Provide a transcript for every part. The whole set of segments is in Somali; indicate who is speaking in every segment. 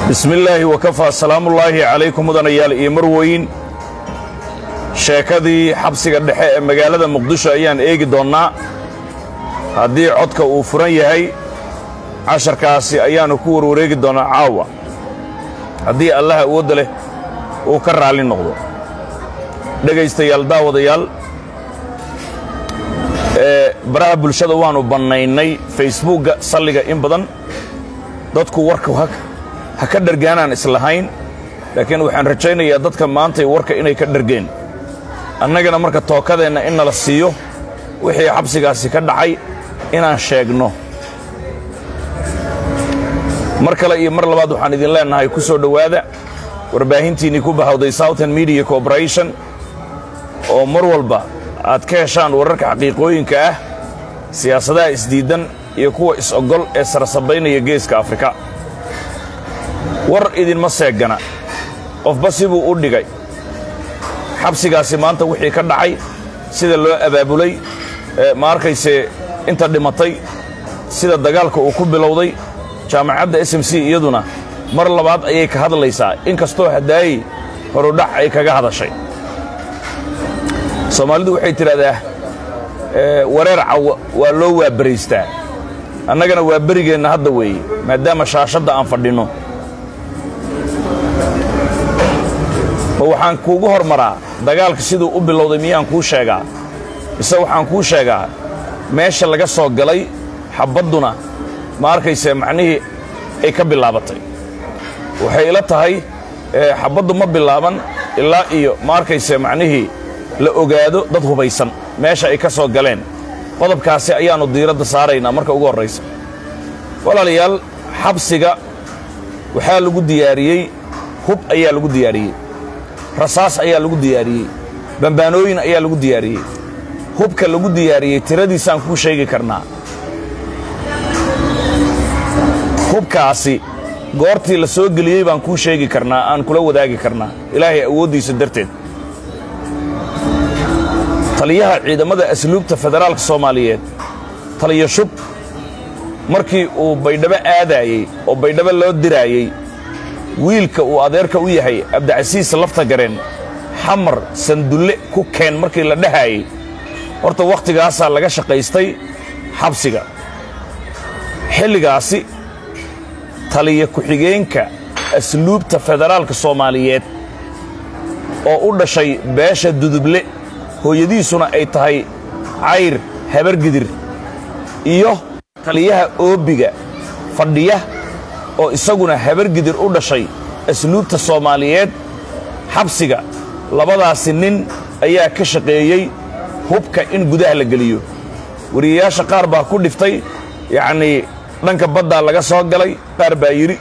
Speaker 1: bismi illaahi wakafaa salaamullaahi calaykum mudanayaal iyo marweyn sheekadii xabsiga dhexe ee magaalada muqdisho ayaan eegi doonnaa haddii codka uu furan yahay casharkaasi ayaannu ku warwareegi doonnaa caawa haddii allaha awoodda leh uu ka raalli noqdo dhegaystayaal daawadayaal ee baraha bulshada waannu bannaynay facebuugga salliga in badan dadku warka ha ka dhargaanaan islahayn laakiin waxaan rajaynayaa dadka maantay warka inay ka dhargeen annagana marka tookadeenna in nala siiyo wixii xabsigaasi ka dhacay inaan sheegno mar kale iyo mar labaad waxaan idin leennahay ku soo dhowaada warbaahintiinnii ku bahawday southern media corporation oo mar walba aad ka heshaan wararka xaqiiqooyinka ah siyaasadaha isdiiddan iyo kuwa is-ogol ee sarasabaynaya geeska afrika war idinma seegana qofba sibuu u dhigay xabsigaasi maanta wixii ka dhacay sida loo abaabulay ma arkayse inta dhimatay sida dagaalka uu ku bilowday jaamacadda s m c iyaduna mar labaad ayay ka hadlaysaa in kastoo haddaayey horudhac ay kaga hadashay soomaalidu waxay tidhahdaa wareer cawa waa loo waabaraystaa annagana waa berigeenna hadda weeye maadaama shaashadda aan fadhinno ma waxaan kuugu hormaraa dagaalka siduu u bilowday miyaan kuu sheegaa mise waxaan kuu sheegaa meesha laga soo galay xabbadduna ma arkayse macnihii ay ka bilaabatay waxay ila tahay xabbaddu ma bilaaban ilaa iyo ma arkayse macnihii la ogaado dad hubaysan meesha ay ka soo galeen qodobkaasi ayaannu diiradda saaraynaa marka ugu horraysa walaalayaal xabsiga waxaa lagu diyaariyey hub ayaa lagu diyaariyey rasaas ayaa lagu diyaariyey bambaanooyin ayaa lagu diyaariyey hubka lagu diyaariyey tiradiisaan kuu sheegi karnaa hubkaasi goortii la soo geliyey baan kuu sheegi karnaa aan kula wadaagi karnaa ilaahay awooddiisa darteed taliyaha ciidamada asluubta federaalka soomaaliyeed taliya shub markii uu baydhabo aadaayey oo baydhabo loo diraayey wiilka uu adeerka u yahay abdicasiis lafta gareen xamar sandulle ku keen markii la dhahaayey horta waktigaasaa laga shaqaystay xabsiga xilligaasi taliya ku-xigeenka asluubta federaalka soomaaliyeed oo u dhashay beesha duduble hooyadiisuna ay tahay cayr habargidir iyo taliyaha oobiga fadhiya oo isaguna habargidir u dhashay asluubta soomaaliyeed xabsiga labadaasi nin ayaa ka shaqeeyey hubka in gudaha la geliyo wariyayaasha qaar baa ku dhiftay yacnii dhanka baddaa laga soo galay qaar baa yidhi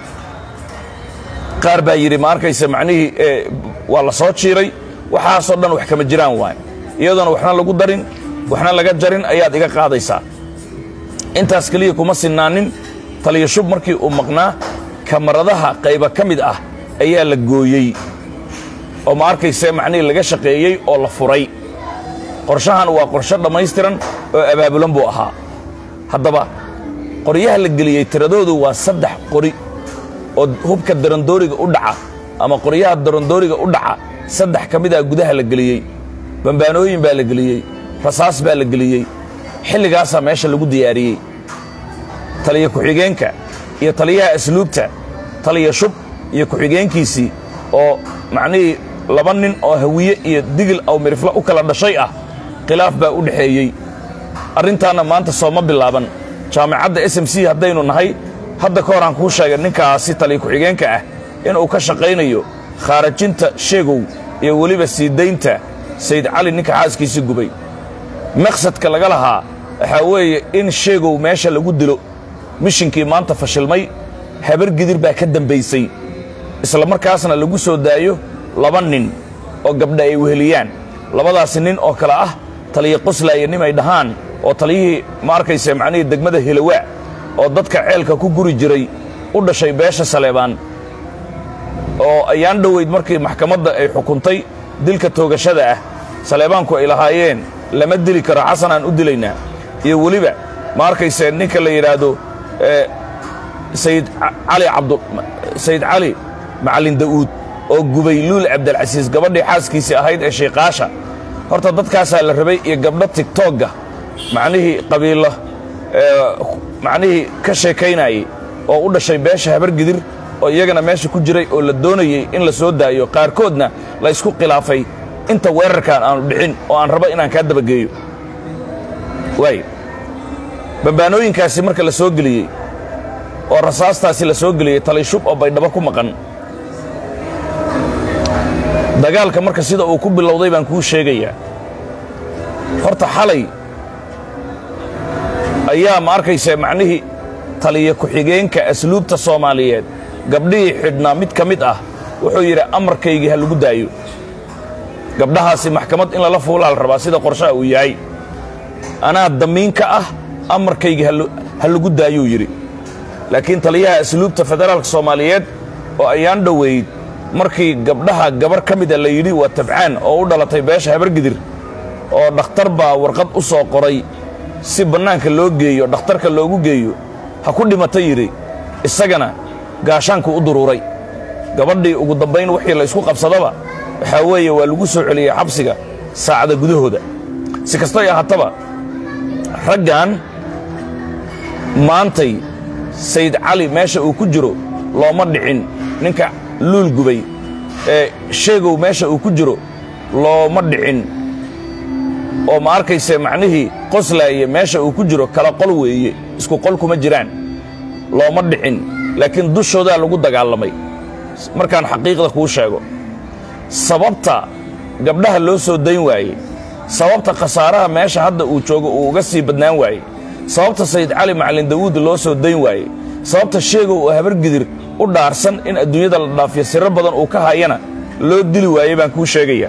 Speaker 1: qaar baa yidhi ma arkayse macnihii waa la soo jiiray waxaasoo dhan wax kama jiraan waay iyadoona waxna lagu darin waxna laga jarin ayaad iga qaadaysaa intaas keliya kuma sinnaanin taliya shub markii uu maqnaa kamaradaha qayba ka mid ah ayaa la gooyey oo ma arkayse macnihii laga shaqeeyey oo la furay qorshahan waa qorsho dhammaystiran oo abaabulan buu ahaa haddaba qoryaha la geliyey tiradoodu waa saddex qori oo hubka darandooriga u dhaca ama qoryaha darandooriga u dhaca saddex ka mid ah gudaha la geliyey bambaanooyin baa la geliyey rasaas baa la geliyey xilligaasaa meesha lagu diyaariyey taliya ku-xigeenka iyo taliyaha asluubta taliya shub iyo ku-xigeenkiisii oo macnihii laba nin oo hawiye iyo digil aw mirifla u kala dhashay ah khilaaf baa u dhexeeyey arrintaanna maanta sooma bilaaban jaamacadda s m c haddaynu nahay hadda ka hor aan kuu sheegay ninkaasi taliya ku-xigeenka ah inuu ka shaqaynayo khaarajinta sheegow iyo weliba sii daynta sayd cali ninka xaaskiisii gubay maqsadka laga lahaa waxaa weeye in sheegow meesha lagu dilo mishinkii maanta fashilmay habargidir baa ka dambaysay isla markaasna lagu soo daayo laba nin oo gabdha ay weheliyaan labadaasi nin oo kale ah taliya qoslaaya nin ay dhahaan oo taliyihii ma arkayse macnihii degmada hilawaa oo dadka ceelka ku guri jiray u dhashay beesha saleebaan oo ayaan dhoweyd markii maxkamadda ay xukuntay dilka toogashada ah saleebaanku ay lahaayeen lama dili karo xasan aan u dilaynaa iyo weliba ma arkayse ninka la yidhaahdo sayid cali cabdu sayid cali macallin da'uud oo gubay luul cabdilcasiis gabadhii xaaskiisii ahayd ee shiiqaasha horta dadkaasaa la rabay iyo gabdho tigtogga macnihii qabiilo macnihii ka sheekaynayey oo u dhashay beesha habargidir oo iyagana meesha ku jiray oo la doonayey in la soo daayo qaarkoodna la ysku khilaafay inta weerarkaan aanu dhicin oo aan rabo inaan kaa dabageeyo waay bambaanooyinkaasi marka la soo geliyey oo rasaastaasi la soo geliyey talishub oo baydhabo ku maqan dagaalka marka sida uu ku bilowday baan kuu sheegayaa horta xalay ayaa ma arkaysa macnihii taliya ku-xigeenka asluubta soomaaliyeed gabdhihii xidhnaa mid ka mid ah wuxuu yidhi amarkaygii ha lagu daayo gabdhahaasi maxkamad in lala fuulaa la rabaa sida qorshaha uu yahay anaa damiin ka ah amarkaygii ha lagu daayuu yidhi laakiin taliyaha asluubta federaalka soomaaliyeed oo ayaan dhoweyd markii gabdhaha gabar ka mida la yidhi waa tabcaan oo u dhalatay beesha habargidir oo dhakhtar baa warqad u soo qoray si bannaanka loo geeyo dhakhtarka loogu geeyo ha ku dhimata yidhi isagana gaashaanku u duruuray gabadhii ugu dambayn wixii la ysku qabsadaba waxaa weeye waa lagu soo celiyey xabsiga saacada gudahooda si kastoy ahaataba raggan maantay sayid cali meesha uu ku jiro looma dhicin ninka luul gubay ee sheegow meesha uu ku jiro looma dhicin oo ma arkayse macnihii qoslaaye meesha uu ku jiro kala qol weeye isku qol kuma jiraan looma dhicin laakiin dushoodaa lagu dagaalamay markaan xaqiiqda kuu sheego sababta gabdhaha loo soo dayn waayey sababta khasaaraha meesha hadda uu joogo uu uga sii badnaan waayey sababta sayid cali macallin dawuud loo soo dayn waayey sababta sheegow oo habargidir u dhaarsan in adduunyada la dhaafiyo siro badan uu ka hayana loo dili waayey baan kuu sheegayaa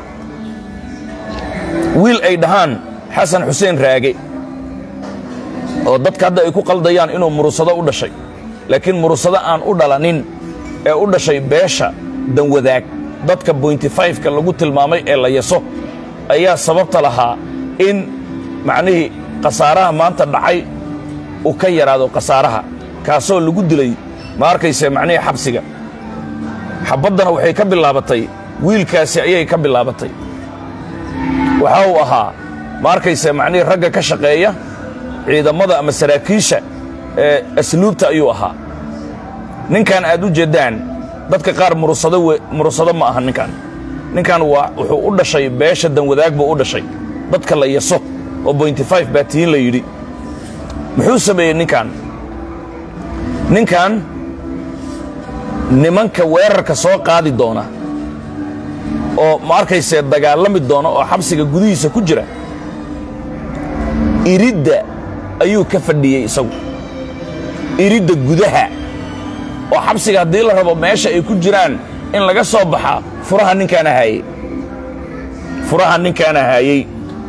Speaker 1: wiil ay dhahaan xasan xuseen raage oo dadka hadda ay ku qaldayaan inuu murusado u dhashay laakiin murusado aan u dhalanin ee u dhashay beesha danwadaag dadka bointi fayfka lagu tilmaamay ee la yaso ayaa sababta lahaa in macnihii khasaaraha maanta dhacay uu ka yaraado khasaaraha kaasoo lagu dilay ma arkayse macnihii xabsiga xabaddana waxay ka bilaabatay wiilkaasi ayay ka bilaabatay waxa uu ahaa ma arkayse macnihii ragga ka shaqeeya ciidammada ama saraakiisha ee asluubta ayuu ahaa ninkan aad u jeeddaan dadka qaar murusado murusado ma aha ninkan ninkan waa wuxuu u dhashay beesha danwadaag buu u dhashay dadka la yaso oo bointi fayf baa tihiin la yidhi muxuu sameeyey ninkan ninkan nimanka weerarka soo qaadi doona oo ma arkayse dagaalami doona oo xabsiga gudihiisa ku jira iridda ayuu ka fadhiyey isagu iridda gudaha oo xabsiga haddii la rabo meesha ay ku jiraan in laga soo baxaa furaha ninkaana haayey furaha ninkaana haayey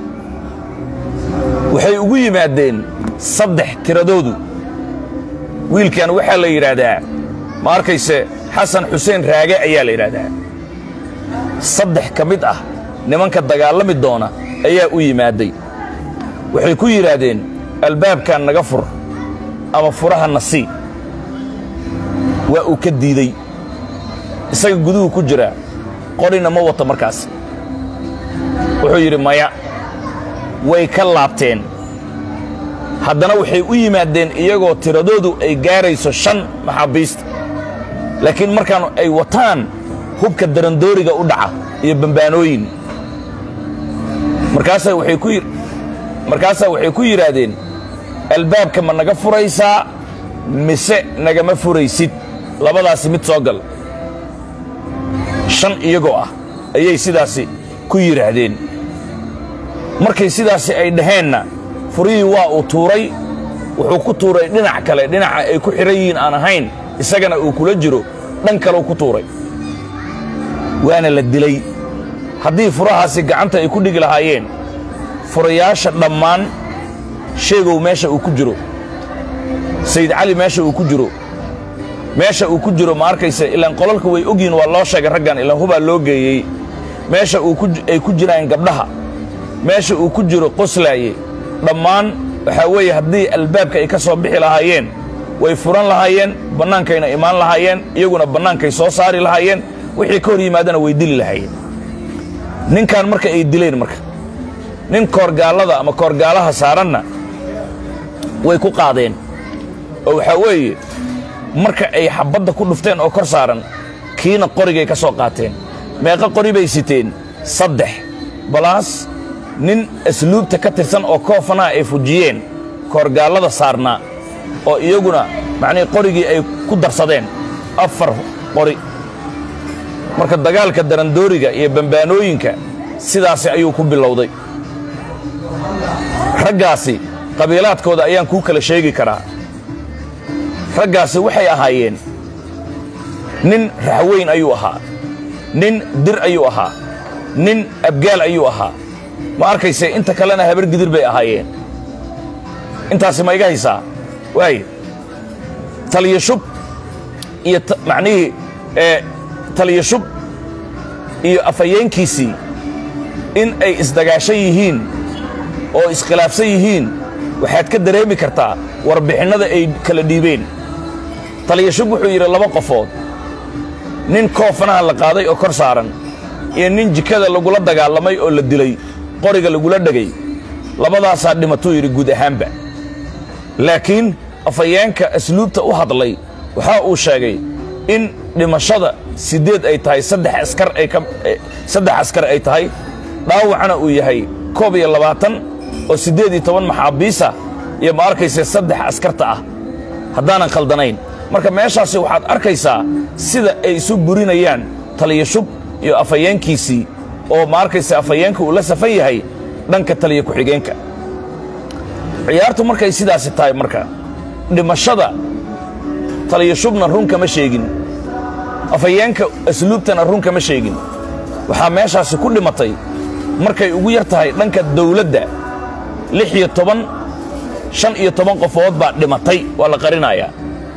Speaker 1: waxay ugu yimaadeen saddex tiradoodu wiilkan waxaa la yidhaahdaa ma arkayse xasan xuseen raage ayaa la yidhaahdaa saddex ka mid ah nimanka dagaalami doona ayaa u yimaadday waxay ku yidhaahdeen albaabkan naga fur ama furaha na sii waa uu ka diidey isaga guduhu ku jiraa qorina ma wato markaas wuxuu yidhi maya way ka laabteen haddana waxay u yimaadeen iyagoo tiradoodu ay gaarayso shan maxaabiista laakiin markaan ay wataan hubka darandooriga u dhaca iyo bambaanooyin markaasaa waxay ku markaasaa waxay ku yidhaahdeen albaabka ma naga furaysaa mise nagama furaysid labadaasi mid soo gal shan iyagoo ah ayay sidaasi ku yidhaahdeen markay sidaasi ay dhaheenna furihii waa uu tuuray wuxuu ku tuuray dhinac kale dhinaca ay ku xidhan yihiin aan ahayn isagana uu kula jiro dhan kaleu ku tuuray waana la dilay haddii furahaasi gacanta ay ku dhigi lahaayeen furayaasha dhammaan sheegow meesha uu ku jiro sayid cali meesha uu ku jiro meesha uu ku jiro ma arkayse ilaan qolalka way ogyihin waa loo sheegay raggan ilaan hubaa loo geeyey meesha ay ku jiraan gabdhaha meesha uu ku jiro qoslaaye dhammaan waxaa weeye haddii albaabka ay ka soo bixi lahaayeen way furan lahaayeen bannaankayna imaan lahaayeen iyaguna bannaankay soo saari lahaayeen wixii ka hor yimaadana way dili lahaayeen ninkan marka ay dileen marka nin koorgaallada ama koorgaalaha saaranna way ku qaadeen oo waxaa weeye marka ay xabbadda ku dhufteen oo kor saaran kiina qorigay ka soo qaateen meeqa qori bay siteen saddex balaas nin asluubta ka tirsan oo koofanaha ay fujiyeen koorgaallada saarnaa oo iyaguna macnihii qorigii ay ku darsadeen afar qori marka dagaalka darandooriga iyo bambaanooyinka sidaasi ayuu ku bilowday raggaasi qabiilaadkooda ayaan kuu kala sheegi karaa raggaasi waxay ahaayeen nin raxweyn ayuu ahaa nin dir ayuu ahaa nin abgaal ayuu ahaa ma arkayse inta kalena habar gidir bay ahaayeen intaasi ma iga haysaa waay taliyo shub iyo macnihii ee taliyo shub iyo afhayeenkiisii in ay isdagaashan yihiin oo iskhilaafsan yihiin waxaad ka dareemi kartaa warbixinnada ay kala dhiibeen taliyo shub wuxuu yidhi laba qofood nin koofanaha la qaaday oo kor saaran iyo nin jikada lagula dagaalamay oo la dilay qoriga lagula dhegay labadaasaa dhimatuu yidhi guud ahaanba laakiin afhayeenka asluubta u hadlay waxa uu sheegay in dhimashada siddeed ay tahay saddex askar ay ka saddex askar ay tahay dhaawacna uu yahay koob iyo labaatan oo siddeed iyo toban maxaabiisa iyo ma arkayse saddex askarta ah haddaanan khaldanayn marka meeshaasi waxaad arkaysaa sida ay isu burinayaan taliyo shub iyo afhayeenkiisii oo ma arkayse afhayeenka uu la safan yahay dhanka taliyo ku-xigeenka ciyaartu markay sidaasi tahay marka dhimashada taliyo shubna run kama sheegin afhayeenka asluubtana run kama sheegin waxaa meeshaasi ku dhimatay markay ugu yar tahay dhanka dawladda lix iyo toban shan iyo toban qofood baa dhimatay waa la qarinayaa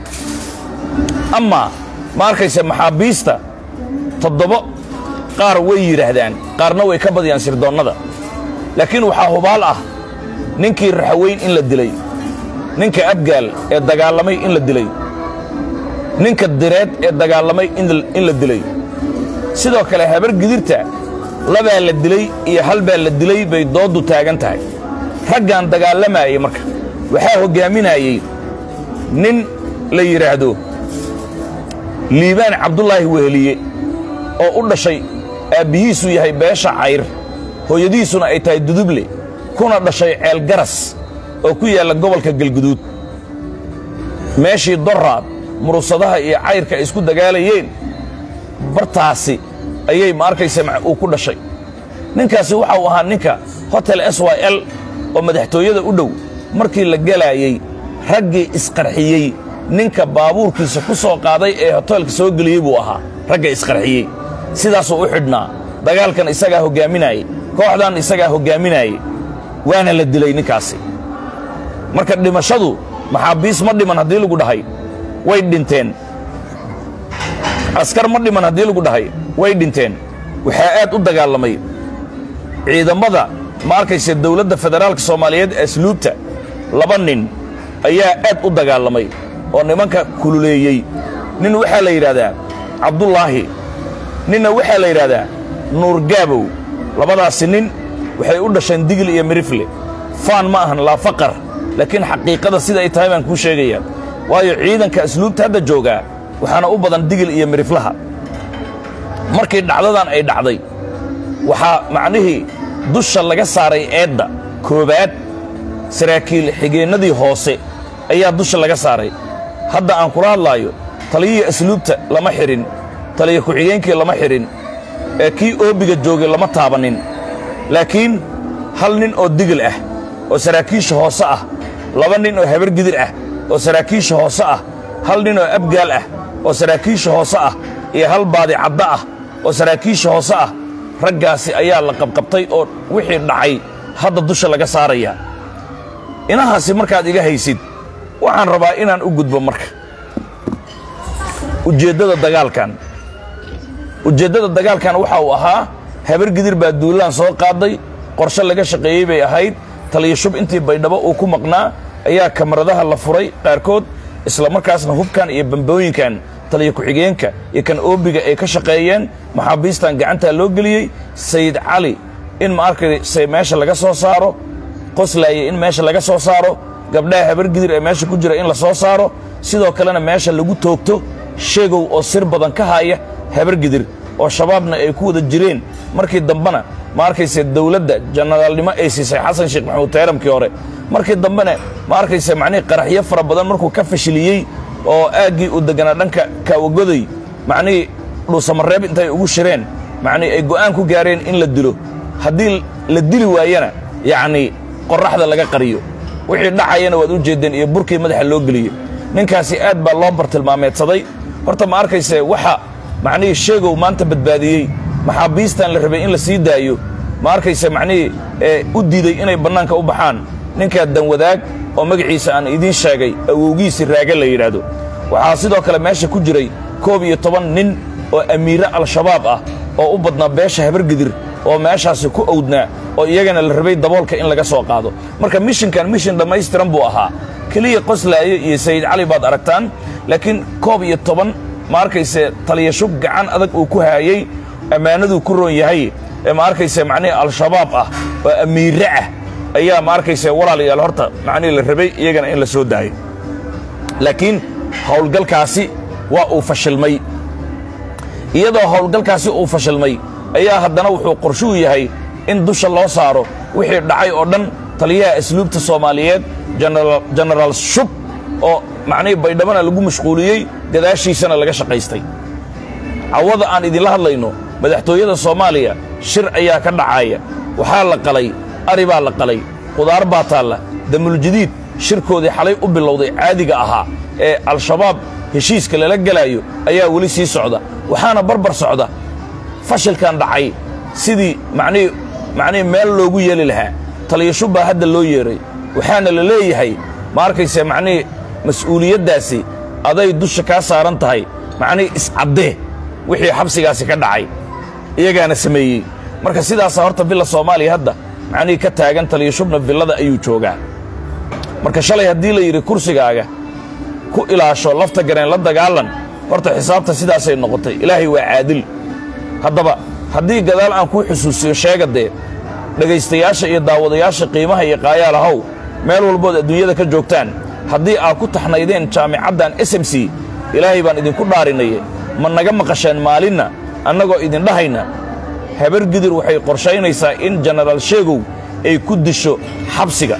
Speaker 1: amaa ma arkayse maxaabiista toddobo qaar way yidhaahdaan qaarna way ka badiyaan sirdoonnada laakiin waxaa hubaal ah ninkii raxaweyn in la dilay ninka abgaal ee dagaalamay in la dilay ninka direed ee dagaalamay in la dilay sidoo kale habar gidirta labaa la dilay iyo hal baa la dilay bay dooddu taagan tahay raggan dagaallamaayey marka waxaa hoggaaminayey nin la yidhaahdo liibaan cabdulaahi weheliye oo u dhashay aabbihiisu yahay beesha cayr hooyadiisuna ay tahay duduble kuna dhashay ceel garas oo ku yaalla gobolka galguduud meeshii doraad murusadaha iyo cayrka ay isku dagaalayeen bartaasi ayay ma arkaysa uu ku dhashay ninkaasi waxa uu ahaa ninka hotel s y l oo madaxtooyada u dhow markii la gelaayey raggii isqarxiyey ninka baabuurkiisa ku soo qaaday ee hoteelka soo geliyey buu ahaa ragga isqarxiyey sidaasuu u xidhnaa dagaalkan isagaa hoggaaminaayey kooxdan isagaa hoggaaminaayey waana la dilay ninkaasi marka dhimashadu maxaabiis ma dhiman haddii lagu dhahay way dhinteen askar ma dhiman haddii lagu dhahay way dhinteen waxaa aad u dagaalamay ciidammada ma arkayse dawladda federaalka soomaaliyeed ee asluubta laba nin ayaa aad u dagaalamay oo nimanka kululeeyey nin waxaa la yidhaahdaa cabdulaahi ninna waxaa la yidhaahdaa nuur gaabow labadaasi nin waxay u dhasheen digil iyo mirifle faan ma ahan laa faqar laakiin xaqiiqada sida ay tahay baan kuu sheegayaa waayo ciidanka asluubta hadda joogaa waxaana u badan digil iyo miriflaha markii dhacdadan ay dhacday waxaa macnihii dusha laga saaray eedda koowaad saraakiil xigeennadii hoose ayaa dusha laga saaray hadda aan kula hadlaayo taliyihii asluubta lama xidhin taliya ku-xigeenkii lama xidhin ee kii oobiga joogay lama taabannin laakiin hal nin oo digil ah oo saraakiisha hoose ah laba nin oo habar gidir ah oo saraakiisha hoose ah hal nin oo abgaal ah oo saraakiisha hoose ah iyo hal baadi cadda ah oo saraakiisha hoose ah raggaasi ayaa la qabqabtay oo wixii dhacay hadda dusha laga saarayaa inahaasi markaad iga haysid waxaan rabaa inaan u gudbo marka ujeeddada dagaalkan ujeeddada dagaalkan waxa uu ahaa habar gidir baa duulaan soo qaaday qorshe laga shaqeeyey bay ahayd taliya shub intii baydhabo uu ku maqnaa ayaa kamaradaha la furay qaarkood isla markaasna hubkan iyo bambooyinkan taliya ku-xigeenka iyo kan oobiga ay ka shaqeeyeen maxaabiistan gacantaa loo geliyey sayid cali in ma arkayse meesha laga soo saaro qoslaaye in meesha laga soo saaro gabdhaha habargidir ee meesha ku jira in la soo saaro sidoo kalena meesha lagu toogto sheegow oo sir badan ka haya habargidir oo shabaabna ay ku wada jireen markii dambena ma arkayse dawladda janaraalnimo ay siisay xasan sheekh maxamuud tayramkii hore markii dambena ma arkayse macnihii qaraxyo fara badan markuu ka fashiliyey oo aaggii uu deganaa dhanka kaawagoday macnihii dhuusamareeb intay ugu shireen macnii ay go'aan ku gaareen in la dilo haddii la dili waayana yacnii qorraxda laga qariyo wixii dhacayana waad u jeeddeen iyo burkii madaxa loo geliyo ninkaasi aad baa loo bartilmaameedsaday horta ma arkayse waxa macnihii sheegow maanta badbaadiyey maxaabiistan la rabay in la sii daayo ma arkayse macnihii ee u diiday inay bannaanka u baxaan ninkaa danwadaag oo magaciisa aan idiin sheegay awowgiisii raaga la yidhaahdo waxaa sidoo kale meesha ku jiray koob iyo toban nin oo amiire al-shabaab ah oo u badnaa beesha habargidir oo meeshaasi ku owdnaa oo iyagana la rabay daboolka in laga soo qaado marka mishinkan mishin dhammaystiran buu ahaa keliya qoslaayo iyo sayid cali baad aragtaan laakiin koob iyo toban ma arkayse taliyashub gacan adag uu ku haayey ammaanaduu ku roon yahay ee ma arkayse macnihii al-shabaab ah oo amiire ah ayaa ma arkayse walaalayaal horta macnihii la rabay iyagana in la soo daayo laakiin howlgalkaasi waa uu fashilmay iyadoo howlgalkaasi uu fashilmay ayaa haddana wuxuu qorshuu yahay in dusha loo saaro wixii dhacay oo dhan taliyaha asluubta soomaaliyeed jenaraal shub oo macnihii baydhabana lagu mashquuliyey gadaashiisana laga shaqaystay cawada aan idinla hadlayno madaxtooyada soomaaliya shir ayaa ka dhacaya waxaa la qalay ari baa la qalay qudaar baa taalla damuljadiid shirkoodii xalay u bilowday caadiga ahaa ee al-shabaab heshiiska lala gelaayo ayaa weli sii socda waxaana barbar socda fashilkan dhacay sidii macnihii macnihii meel loogu yeeli lahaa taliyashub baa hadda loo yeedhay waxaana la leeyahay ma arkayse macnihii mas'uuliyaddaasi aday dusha kaa saaran tahay macnihii iscaddee wixii xabsigaasi ka dhacay iyagaana sameeyey marka sidaasaa horta villa soomaaliya hadda macnihii ka taagan taliyashubna villada ayuu joogaa marka shalay haddii la yidhi kursigaaga ku ilaasho lafta gareen la dagaalan horta xisaabta sidaasay noqotay ilaahay waa caadil haddaba haddii gadaal aan kuu xusuusiyo sheega dee dhegaystayaasha iyo daawadayaasha qiimaha iyo qaayaalahow meel walbood adduunyada ka joogtaan haddii aad ku taxnaydeen jaamicaddan s m c ilaahay baan idinku dhaarinaye ma naga maqasheen maalinna annagoo idindhahayna habargidir waxay qorshaynaysaa in jenaraal sheegow ay ku disho xabsiga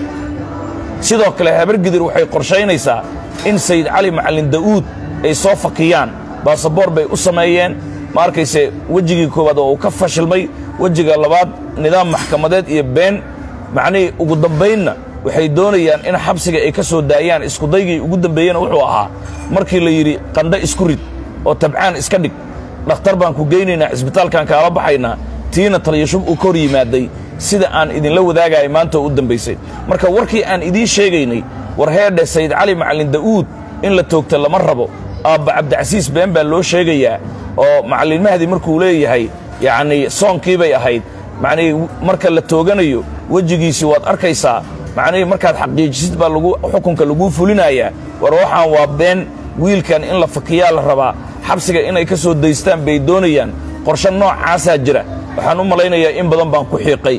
Speaker 1: sidoo kale habargidir waxay qorshaynaysaa in sayid cali macallin da'uud ay soo fakiyaan baasaboor bay u sameeyeen ma arkayse wejigii koowaad oo uu ka fashilmay wejiga labaad nidaam maxkamadeed iyo been macnihii ugu dambaynna waxay doonayaan in xabsiga ay ka soo daayaan iskudaygii ugu dambeeyena wuxuu ahaa markii la yidhi qandho isku rid oo tabcaan iska dhig dhakhtar baan ku geynaynaa cisbitaalkaan kaala baxaynaa tiina taliyashub uu ka hor yimaaday sida aan idinla wadaagaya maanta oo u dambaysay marka warkii aan idiin sheegaynay war heedhe sayid cali macallin da'uud in la toogta lama rabo aabba cabdicasiis been baa loo sheegayaa oo macallin mahdi markuu leeyahay yacnii soonkii bay ahayd macnihii marka la tooganayo wejigiisii waad arkaysaa macnihii markaad xaqiijisid baa lagu xukunka laguu fulinayaa war waxaan waa been wiilkan in la fakiyaa la rabaa xabsiga inay ka soo daystaan bay doonayaan qorshe noocaasaa jira waxaan u malaynayaa in badan baan ku xiiqay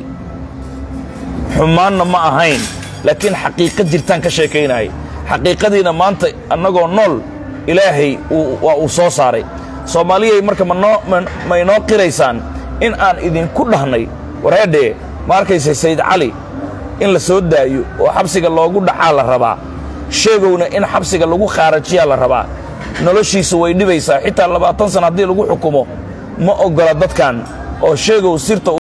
Speaker 1: xumaanna ma ahayn laakiin xaqiiqa jirtaan ka sheekaynayay xaqiiqadiina maanta annagoo nool ilaahay waa uu soo saaray soomaaliyay marka ma inoo qiraysaan in aan idinku dhahnay wareedhee ma arkaysa sayid cali in la soo daayo oo xabsiga loogu dhacaa la rabaa sheegowna in xabsiga lagu khaarajiyaa la rabaa noloshiisa way dhibaysaa xitaa labaatan sana haddii lagu xukumo ma oggola dadkan oo sheegow sirta